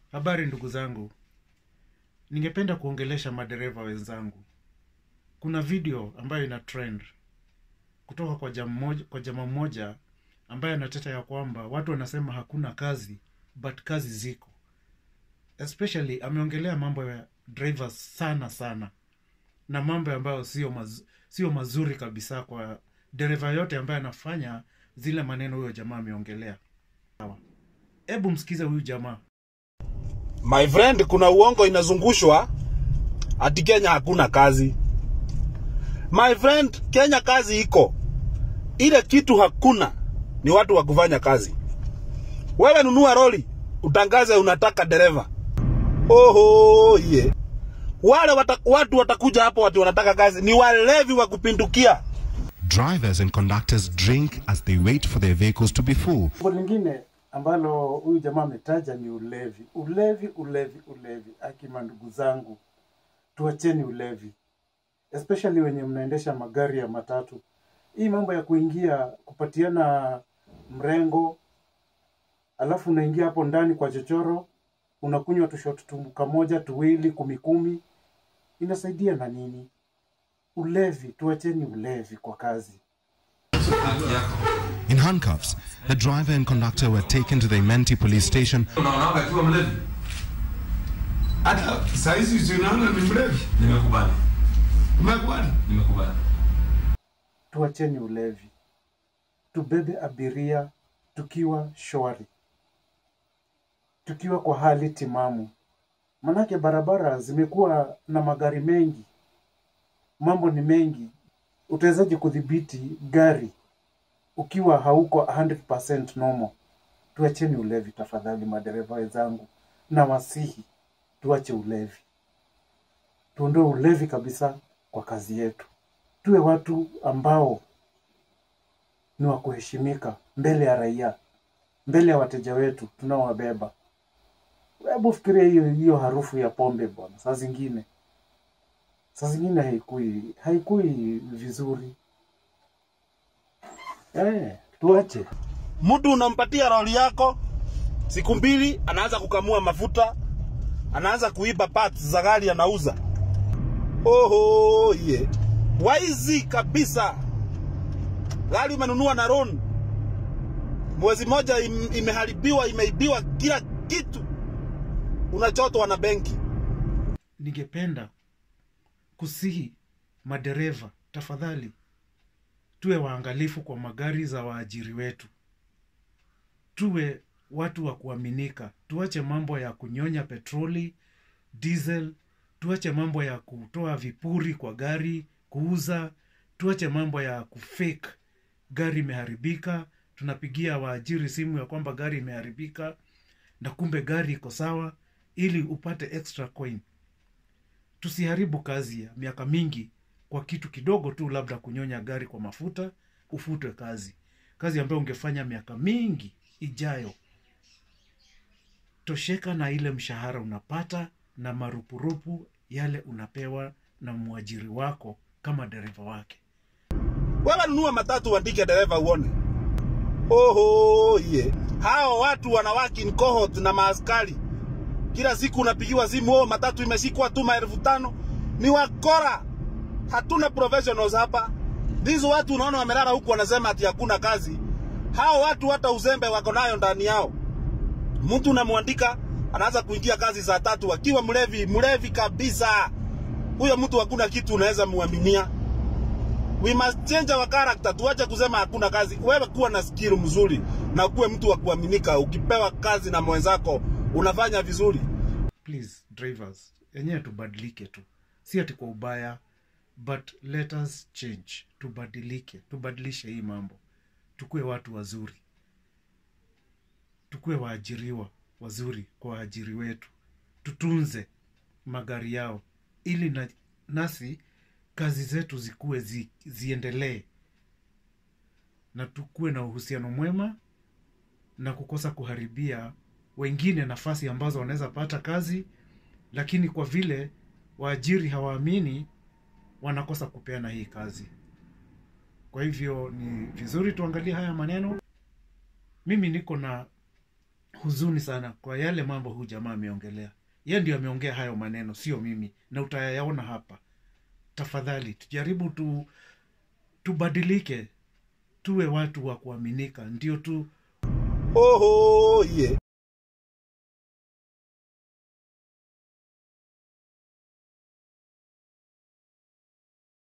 Habari ndugu zangu, ningependa kuongelesha madereva wenzangu. Kuna video ambayo ina trend kutoka kwa jamaa mmoja, kwa jamaa mmoja ambaye anateta ya kwamba watu wanasema hakuna kazi but kazi ziko. Especially ameongelea mambo ya drivers sana sana na mambo ambayo sio maz, sio mazuri kabisa kwa dereva yote ambaye anafanya zile maneno huyo jamaa ameongelea. Sawa, hebu msikize huyu jamaa. My friend, kuna uongo inazungushwa ati Kenya hakuna kazi. My friend, Kenya kazi iko. Ile kitu hakuna ni watu wa kufanya kazi. Wewe nunua roli, utangaze unataka dereva. Oho, ye. Yeah. Wale wata, watu watakuja hapo watu wanataka kazi ni walevi wa kupindukia. Drivers and conductors drink as they wait for their vehicles to be full. Jambo lingine ambalo huyu jamaa ametaja ni ulevi. Ulevi, ulevi, ulevi. Akima ndugu zangu, tuacheni ulevi, especially wenye mnaendesha magari ya matatu. Hii mambo ya kuingia kupatiana mrengo, alafu unaingia hapo ndani kwa chochoro, unakunywa tushot tumbuka moja tuwili kumi kumi, inasaidia na nini? Ulevi, tuacheni ulevi kwa kazi. In handcuffs, the driver and conductor were taken to the Menti police station unaonaga akiwa mlevi hata saizi zinaona ni mlevi. nimekubali Umekubali? nimekubali tuacheni ulevi, tubebe abiria tukiwa shwari, tukiwa kwa hali timamu. Manake barabara zimekuwa na magari mengi, mambo ni mengi. Utawezaje kudhibiti gari ukiwa hauko 100% normal? Tuacheni ulevi tafadhali, madereva wenzangu, na wasihi tuache ulevi, tuondoe ulevi kabisa kwa kazi yetu tuwe watu ambao ni wa kuheshimika mbele ya raia, mbele ya wateja wetu tunaowabeba. Hebu fikiria hiyo hiyo harufu ya pombe bwana, saa zingine saa zingine haikui haikui vizuri. Eh, tuache Mtu unampatia roli yako siku mbili, anaanza kukamua mafuta, anaanza kuiba parts za gari anauza. Oho ye yeah. Waizi kabisa. Gari umenunua na loan, mwezi moja im, imeharibiwa, imeibiwa kila kitu, unachotwa na benki. ningependa kusihi madereva tafadhali, tuwe waangalifu kwa magari za waajiri wetu, tuwe watu wa kuaminika, tuache mambo ya kunyonya petroli, diesel, tuache mambo ya kutoa vipuri kwa gari, kuuza, tuache mambo ya kufake gari imeharibika, tunapigia waajiri simu ya kwamba gari imeharibika na kumbe gari iko sawa, ili upate extra coin tusiharibu kazi ya miaka mingi kwa kitu kidogo tu, labda kunyonya gari kwa mafuta, ufutwe kazi, kazi ambayo ungefanya miaka mingi ijayo. Tosheka na ile mshahara unapata na marupurupu yale unapewa na mwajiri wako kama dereva wake. Wewe nunua matatu, uandike dereva uone. Oho ye yeah. Hao watu wanawaki in cohort na maaskari kila siku unapigiwa simu, oh, matatu imeshikwa tu maelfu tano. Ni wakora, hatuna professionals hapa. Hizo watu unaona wamelala huku wanasema ati hakuna kazi. Hao watu hata uzembe wako nayo ndani yao. Mtu unamwandika anaanza kuingia kazi saa tatu akiwa mlevi, mlevi kabisa. Huyo mtu hakuna kitu unaweza muaminia. We must change our character. Tuache kusema hakuna kazi. Wewe kuwa na skill mzuri na kuwe mtu wa kuaminika. Ukipewa kazi na mwenzako unafanya vizuri. Please drivers, yenyewe tubadilike tu, si ati kwa ubaya, but let us change, tubadilike, tubadilishe hii mambo, tukuwe watu wazuri, tukuwe waajiriwa wazuri kwa waajiri wetu, tutunze magari yao ili na, nasi kazi zetu zikuwe zi, ziendelee na tukuwe na uhusiano mwema na kukosa kuharibia wengine nafasi ambazo wanaweza pata kazi, lakini kwa vile waajiri hawaamini, wanakosa kupeana hii kazi. Kwa hivyo ni vizuri tuangalie haya maneno. Mimi niko na huzuni sana kwa yale mambo huu jamaa ameongelea ye ndio ameongea hayo maneno sio mimi na utayaona hapa tafadhali tujaribu tu tubadilike tuwe watu wa kuaminika ndio tu Oho, yeah.